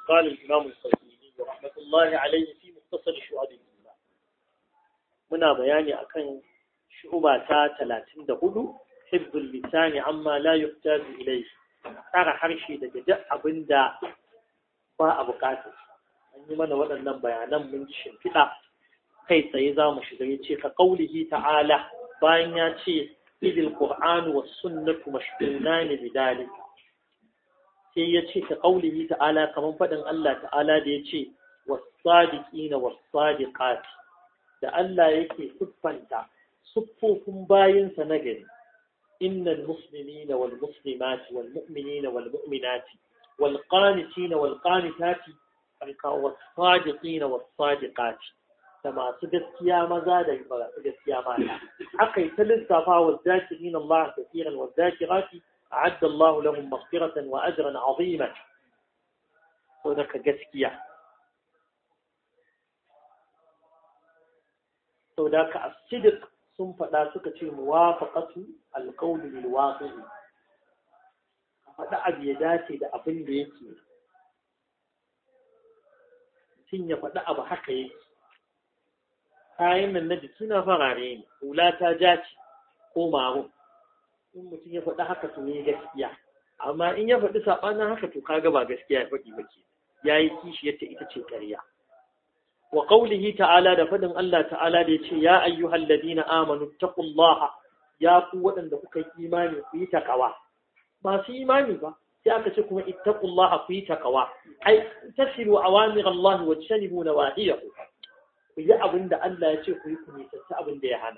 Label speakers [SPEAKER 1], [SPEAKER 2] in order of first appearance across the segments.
[SPEAKER 1] قال الإمام القيمي رحمة الله عليه في مختصر شعب الإيمان منا بياني أكن شعبة ثلاثين دهدو حفظ اللسان عما لا يحتاج إليه tsara harshe daga duk abin da ba a bukatar an yi mana waɗannan bayanan mun ji shimfiɗa kai tsaye za mu shiga ya ce ka ƙaulihi ta'ala bayan ya ce idil qur'anu was sunnatu mashghulani bidalika sai ya ce ka ƙaulihi ta'ala kamar faɗin Allah ta'ala da ya ce wasadiqina wasadiqati da Allah yake siffanta siffofin bayinsa na gari innal muslimina wal muslimati wal mu'minina wal mu'minati wal qanitina wal qanitati wasadiqina wasadiqati da masu gaskiya maza da masu gaskiya mata aka yi ta lissafa wa zakirin Allah kafiran wa zakirati أعد الله لهم مغفرة وأجرا عظيما هناك جسكية هناك الصدق ثم فلا سكت موافقة القول للواقع faɗa abu ya dace da abin da yake mutum ya faɗi abu haka yake kayan nan na jiki na farare ne hula ta jaci ko marun in mutum ya faɗi haka to ne gaskiya amma in ya faɗi saɓanin haka to kaga ba gaskiya ya faɗi ba ke ya yi kishi yadda ita ce ƙarya wa qawlihi ta'ala da faɗin Allah ta'ala da ya ce ya ayyuhal ladina amanu taqullaha ya ku waɗanda kuka yi imani ku yi takawa masu imani ba sai aka ce kuma ittaqullaha ku yi takawa ai tasiru awamir Allah wa tajtanibu nawahiyahu ku yi abin da Allah ya ce ku yi ku nisanci abin da ya hana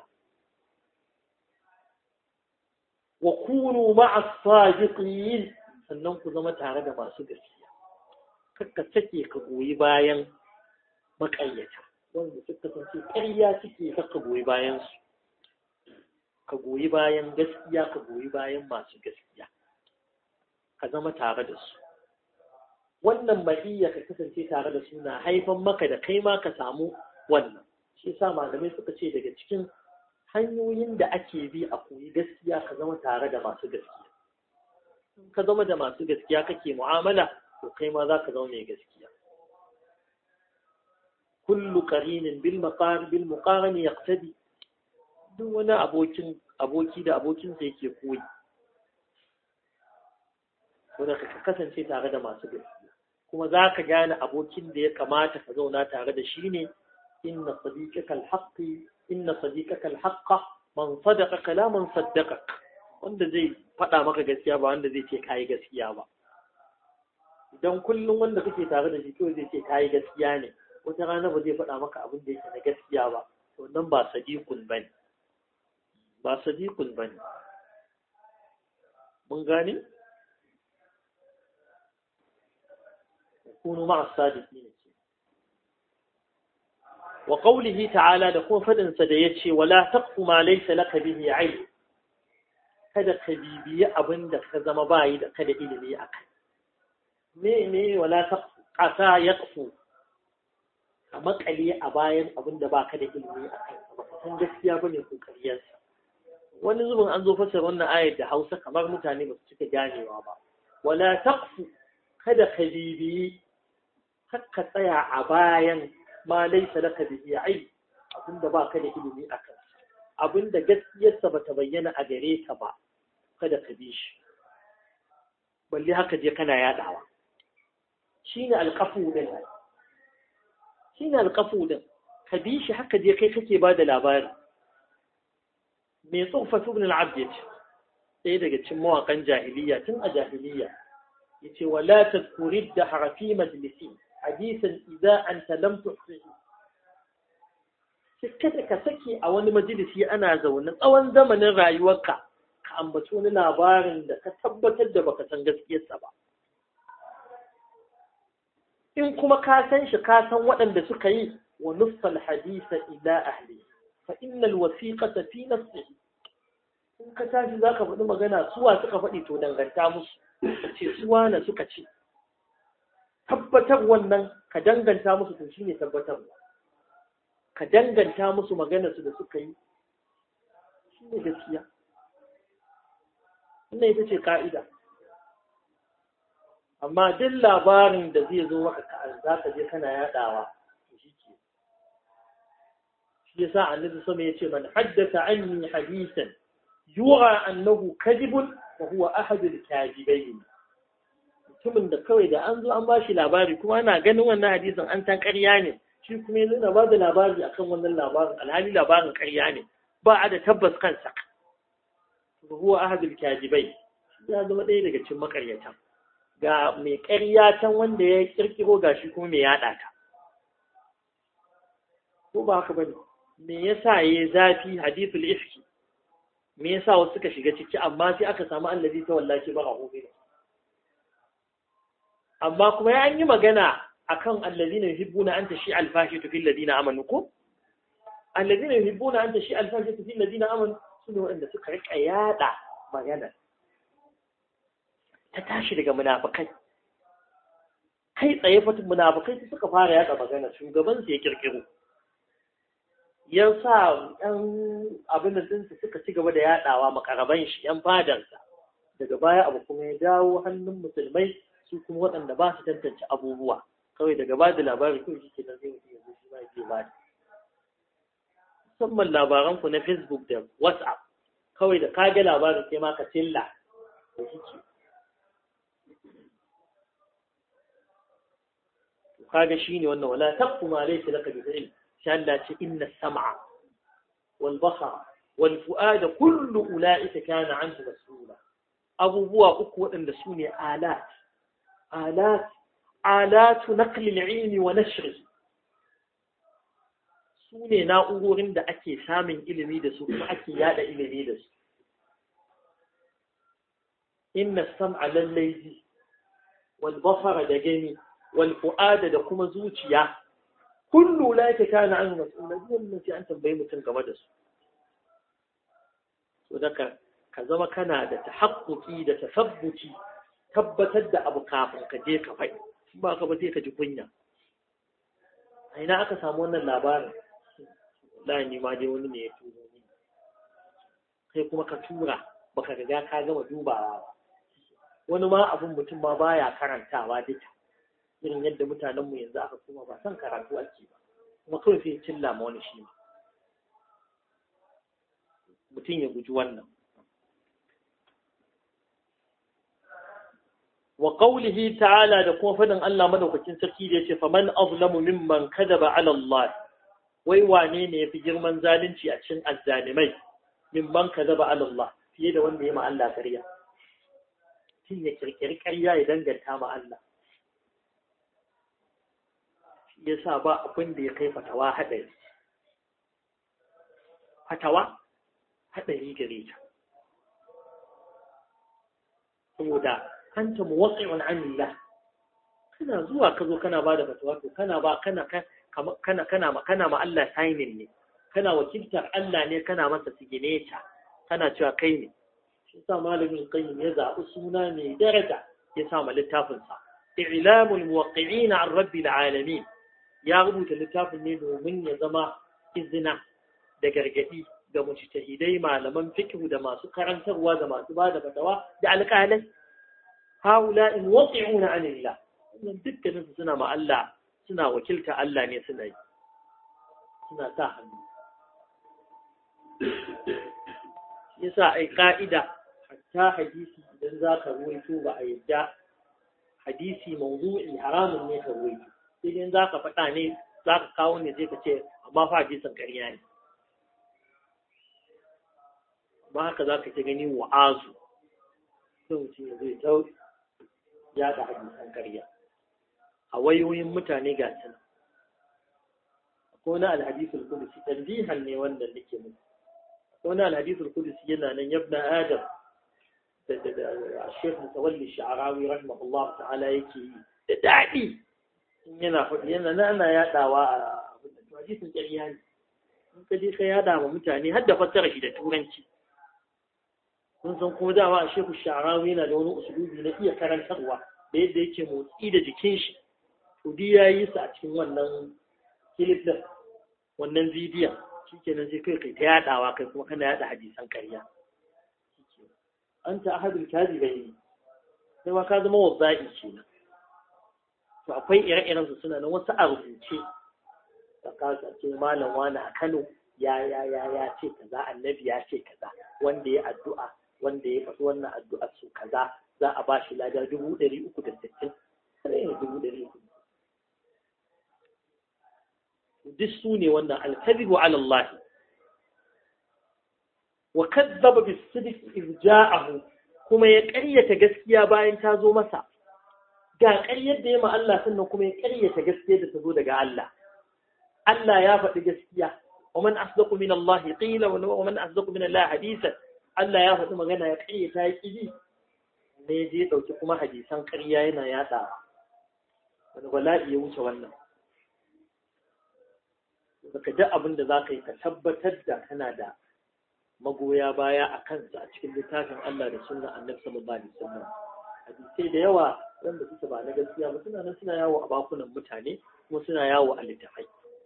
[SPEAKER 1] wa kunu ma'a sadiqin sannan ku zama tare da masu gaskiya kakka sake ka goyi bayan makayyata wanda suka kasance ƙarya suke kakka goyi bayan su ka goyi bayan gaskiya ka goyi bayan masu gaskiya ka zama tare da su wannan mahiyya ka kasance tare da su na haifan maka da kai ma ka samu wannan shi yasa malamai suka ce daga cikin hanyoyin da ake bi a koyi gaskiya ka zama tare da masu gaskiya ka zama da masu gaskiya kake mu'amala to kai ma za ka zama mai gaskiya kullu qarinin bil maqar bil muqaran yaqtadi duk wani abokin aboki da abokin sa yake koyi wanda ka kasance tare da masu gaskiya kuma za ka gane abokin da ya kamata ka zauna tare da shi ne inna sadiqaka al-haqqi inna sadiqaka al-haqqa man sadaqaka la man saddaqak wanda zai faɗa maka gaskiya ba wanda zai ce kai gaskiya ba idan kullum wanda kake tare da shi kawai zai ce kai gaskiya ne wata rana ba zai faɗa maka abin da yake na gaskiya ba to nan ba sadiqun bane ba sadiqun bane mun gane kunu ma'a sadiqin وقوله تعالى دكون فدن سديتشي ولا تقف ما ليس لك به علم kada ka bibiyi abin da ka zama bayi da kada ilimi a kai me ne wala ta ƙasa ya ƙafu a makale a bayan abin da ba ka da ilimi a kai ba ka san gaskiya ba ne ƙoƙariyarsa wani zubin an zo fasar wannan ayar da hausa kamar mutane ba su cika ganewa ba wala taqfu kada ka bibiyi har ka tsaya a bayan ma laisa laka bihi ilm abinda baka da ilimi akan abinda gaskiyarsa bata bayyana a gare ka ba kada ka bi shi balle haka je kana yadawa shine alqafu din shine alqafu din ka bi shi haka je kai kake bada labari mai tsofa ibn al-abd yace ɗaya daga cikin mawaƙan jahiliya tun a jahiliya yace wala tadhkuri da harafi majlisi حديثا إذا أنت لم تحصه kada ka sake a wani majalisi ana zaune tsawon zamanin rayuwarka ka ambaci wani labarin da ka tabbatar da baka san gaskiyarsa ba in kuma ka san shi ka san waɗanda suka yi wa nuffal hadisa ila ahli fa innal wasiqata fi nafsihi in ka tashi zaka faɗi magana suwa suka faɗi to danganta musu ce suwa na suka ce tabbatar wannan ka danganta musu to shine tabbatarwa ka danganta musu maganar su da suka yi shine gaskiya wannan ita ce ka'ida amma duk labarin da zai zo maka ka za ka je kana yadawa shi ke shi yasa annabi sama yace man haddatha anni hadithan yura annahu kadibun fa huwa ahadul kadibain mutumin da kawai da an zo an bashi labari kuma ana ganin wannan hadisin an san ƙarya ne shi kuma yanzu na bada labari akan wannan labarin alhali labarin ƙarya ne ba a da tabbas kansa fa huwa ahadul kadibain ya zama ɗaya daga cikin makaryatan ga mai ƙarya can wanda ya kirkiro gashi kuma mai yaɗa ta ko ba haka bane me yasa yayi zafi hadithul ifki me yasa wasu suka shiga ciki amma sai aka samu allazi ta wallahi ba rahu amma kuma ya yi magana akan allazina yuhibbuna an tashi alfashatu fil ladina amanu ko allazina yuhibbuna an tashi alfashatu fil ladina amanu sune waɗanda suka rika yada magana ta tashi daga munafikai kai tsaye fatin munafikai su suka fara yada magana shugaban su ya kirkiro ya sa yan abin da dinsu suka ci gaba da yadawa makaraban shi yan fadarsa daga baya abu kuma ya dawo hannun musulmai su kuma waɗanda ba su tantance abubuwa kawai daga ba da labari kawai shi ke nan zai mutu yanzu shi ma ke ba musamman labaran ku na facebook da whatsapp kawai da kage labarin sai ma ka tilla da shi ke kaga shine wannan wala taqfu ma laysa laka bi ilm sha Allah ce inna sam'a wal basara wal fu'ada kullu ulaika kana anhu mas'ula abubuwa uku waɗanda su ne alat alat alatu naqli al-ilmi wa nashri su ne na'urorin da ake samun ilimi da su kuma ake yada ilimi da su inna sam'a lallai wal basara da gani wal fu'ada da kuma zuciya kullu la kana an mas'ula wannan sai an tambayi mutum game da su so daga ka zama kana da tahaqquqi da tasabbuci tabbatar da abu kafin ka je ka faɗi ba ka ba sai ka ji kunya a ina aka samu wannan labarin la ni ma dai wani ne ya turo ni kai kuma ka tura baka riga ka gama dubawa ba wani ma abun mutum ma baya karantawa duka irin yadda mutanenmu yanzu aka kuma ba son karatu ake ba kuma kawai sai cilla ma wani shi mutum ya guji wannan wa qawlihi ta'ala da kuma fadin Allah madaukakin sarki da yace faman azlamu mimman kadaba ala Allah wai wane ne yafi girman zalunci a cikin azzalimai mimman kadaba ala Allah fiye da wanda ya ma Allah ƙarya shin ya kirkiri ƙarya ya danganta ma Allah ya sa ba abin da ya kai fatawa haɗari. Fatawa haɗari gare ta. Saboda an ta muwaƙi'un anillah kana zuwa ka zo kana ba da fatawa to kana ba kana kana kana ma kana ma Allah signing ne kana wakiltar Allah ne kana masa signature kana cewa kai ne shi sa malamin qayyim ya zaɓi suna mai daraja ya sa ma littafinsa i'lamul muwaqqi'ina an rabbil alamin ya rubuta littafin ne domin ya zama izina da gargadi ga mujtahidai malaman fiqh da masu karantarwa da masu bada fatawa da alƙalai haula in waqi'una anillah wannan dukkanin su suna ma Allah suna wakilta Allah ne suna yi suna sa hannu yasa ai ka'ida hatta hadisi idan zaka ruwaito ba a yadda hadisi mawdu'i haramun ne ka ruwaito sai dai za ka faɗa ne za ka kawo ne zai ka ce amma fa hadisin ƙarya ne amma haka za ka ta gani wa'azu sai mutum ya zai tau ya da hadisan ƙarya a wayoyin mutane ga su nan akwai wani alhadisul kudusi tanbihan ne wanda nake muku akwai wani alhadisul kudusi yana nan yabna adam da da da Sheikh Mutawalli Sha'arawi rahimahullah ta'ala yake yi da daɗi yana faɗi yana na ana yaɗawa a hadisin ƙarya ne in ka je ka yaɗa wa mutane har da fassara shi da turanci kun san kuma dama a shehu sha'arawi yana da wani usulubi na iya karantarwa da yadda yake motsi da jikin shi to duk ya yi su a cikin wannan kilif din wannan bidiyon shikenan sai kai kai ta yaɗawa kai kuma kana yaɗa hadisan ƙarya anta ahadul kazibaini sai ma ka zama wazza'i kenan to akwai ire-iren su suna nan wasu a rubuce da kasa ce malam wani a Kano ya ya ya ya ce kaza annabi ya ce kaza wanda ya addu'a wanda ya faɗi wannan addu'ar su kaza za a ba shi lada dubu ɗari uku da sittin sai ne dubu ɗari uku duk su ne wannan alkadibu ala Allah wa kadzaba bis sidq iz ja'ahu kuma ya ƙaryata gaskiya bayan ta zo masa ga ƙaryar da ya ma Allah sannan kuma ya ƙaryata gaskiya da ta zo daga Allah Allah ya faɗi gaskiya wa man asdaqu min Allah qila wa man asdaqu min Allah hadisan Allah ya faɗi magana ya ƙaryata ya ƙiji ne je ɗauki kuma hadisan ƙarya yana yaɗa wani bala'i ya wuce wannan baka ji abin da za ka yi ka tabbatar da kana da magoya baya a kansa a cikin littafin Allah da sunna annabi sallallahu alaihi wasallam hadisai da yawa wanda suke ba na gaskiya ba suna nan suna yawo a bakunan mutane kuma suna yawo a littafai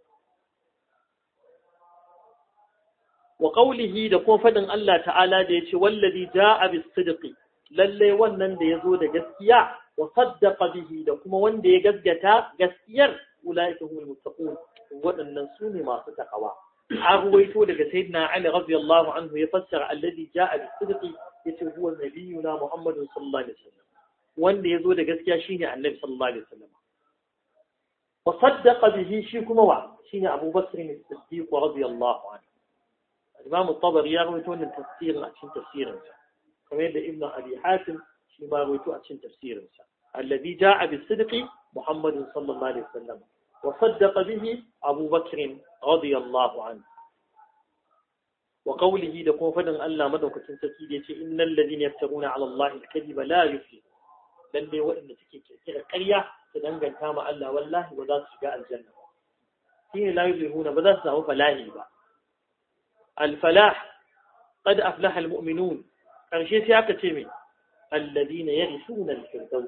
[SPEAKER 1] wa qawlihi da kuma fadin Allah ta'ala da yace wallazi ja'a bis sidqi lalle wannan da yazo da gaskiya wa saddaqa bihi da kuma wanda ya gaskata gaskiyar ulaika humul muttaqun waɗannan su ne masu takawa an ruwaito daga sayyidina Ali radiyallahu anhu ya fassara alladhi ja'a bis sidqi yace huwa nabiyuna Muhammadun sallallahu alaihi wasallam wanda yazo da gaskiya shine annabi sallallahu alaihi wasallam wa saddaqa bihi shi kuma wa shine Abu Bakr as-Siddiq radiyallahu anhu Imam at-Tabari ya rawaito wannan tafsirin a cikin tafsirin sa kamar yadda Ibn Abi Hatim shi ma rawaito a cikin tafsirin sa alladhi ja'a bis sidqi Muhammadun sallallahu alaihi wasallam وصدق به أبو بكر رضي الله عنه وقوله لكم فدن ألا مدوك تنسكي إن الذين يفترون على الله الكذب لا يفلح لن وإن تكي كثير قرية تدنغن كما ألا والله وذات شقاء الجنة حين لا يفلحون بذات له فلاهي با الفلاح قد أفلح المؤمنون قرشي سياكة تيمي الذين يرثون الفردوس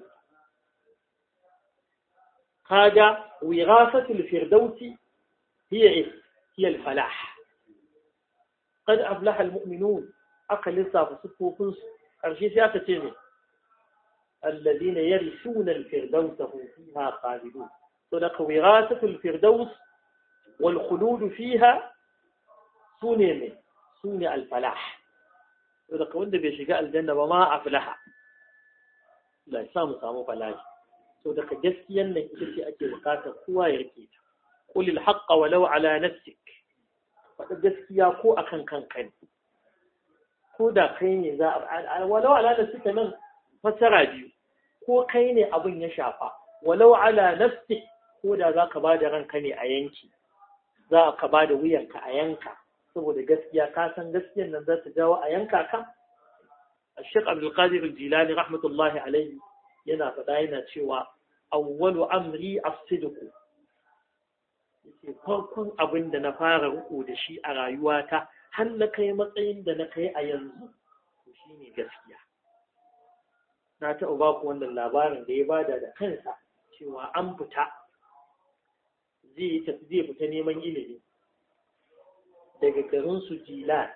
[SPEAKER 1] هذا وراثة الفردوس هي إيه؟ هي الفلاح قد أفلح المؤمنون أقل صاف صفوفنس أرشي سياسة تيمي الذين يرثون الفردوس هم فيها خالدون صدق وراثة الفردوس والخلود فيها سوني سوني الفلاح صدق وند بيشقاء الجنة وما أفلح لا يسامو سامو فلاح to daga gaskiyan nan ita ce ake bukatar kowa ya rike ta qul al haqq walau ala nafsik faɗa gaskiya ko akan kanka ne ko da kai ne za a walau ala nafsika nan fasara biyu ko kai ne abin ya shafa walau ala nafsik ko da za ka bada ranka ne a yanki za ka bada wuyanka a yanka saboda gaskiya ka san gaskiyan nan za ta jawo a yanka ka الشيخ عبد القادر الجيلاني رحمة الله عليه yana faɗa yana cewa awwalu amri as-sidqu yace farkon abin da na fara riko da shi a rayuwata har na kai matsayin da na kai a yanzu to shine gaskiya na taɓa ba ku wannan labarin da ya bada da kansa cewa an fita zai tafi zai fita neman ilimi daga garin su jilan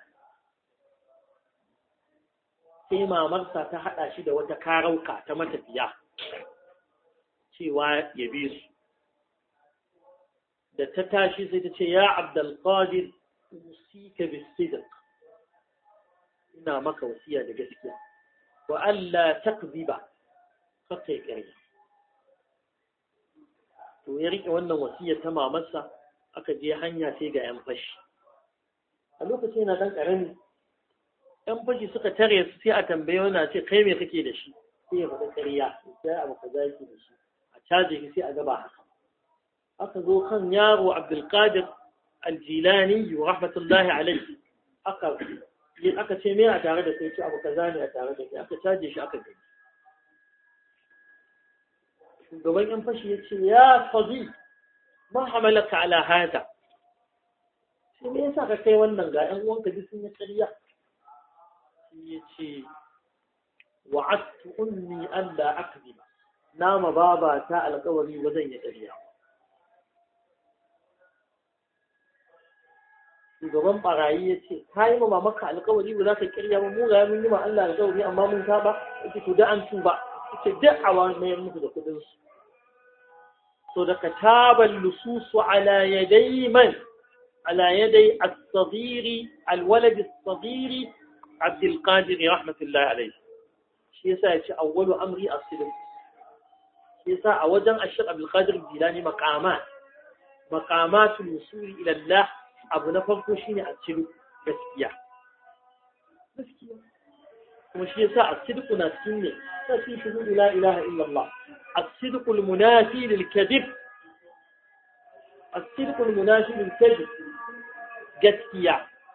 [SPEAKER 1] sai mamarsa ta haɗa shi da wata karauka ta matafiya cewa ya bi su da ta tashi sai ta ce ya abdulkadir usika bisidq ina maka wasiya da gaskiya wa Allah takziba kakai ƙarya to ya rike wannan wasiyar ta mamarsa aka je hanya sai ga 'yan fashi a lokacin yana ɗan ƙarami ‘yan fashi suka tare su sai a tambaye wani ce kai me kake da shi sai ya faɗi ƙarya sai abu ka zaki da shi a caje shi sai a gaba haka aka zo kan yaro abdulkadir aljilani wa rahmatullahi alaihi aka aka ce me a tare da kai ce abu kaza ne a tare da kai aka caje shi aka gani shugaban ‘yan fashi ya ce ya sadi ma hamalaka ala hada sai me yasa ka kai wannan ga ‘yan uwanka duk sun yi ƙarya ya ce wa'attu ummi alla akziba nama baba ta alƙawari ba zan yi ƙarya shugaban barayi ya ce ka yi ma maka alƙawari ba za ka ƙarya ba mu ga mun yi ma Allah alƙawari amma mun saba yace to da an tuba yace duk a wani mai musu da kudin su so da kataban lususu ala yadai man ala yadai as-saghiri al-walad as-saghiri عبد القادر رحمة الله عليه shi yasa ya ce awwalu amri as-sidq shi yasa a wajen ashir abdul qadir jilani maqamat maqamatul wusuli ila Allah abu na farko shine as-sidq gaskiya gaskiya kuma shi yasa as-sidq na cikin ne ta fi shuhudu la ilaha illa Allah as-sidq al-munafi lil kadhib as-sidq al-munafi lil kadhib gaskiya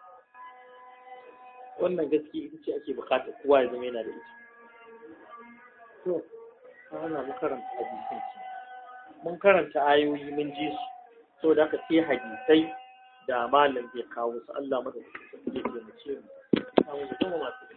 [SPEAKER 1] wannan gaskiya ita ce ake bukata kowa ya zama yana da ita to ana mu karanta hadisan ci mun karanta ayoyi mun ji su saboda haka sai hadisai da malam zai kawo su Allah mada su ke taimake mu. Amma masu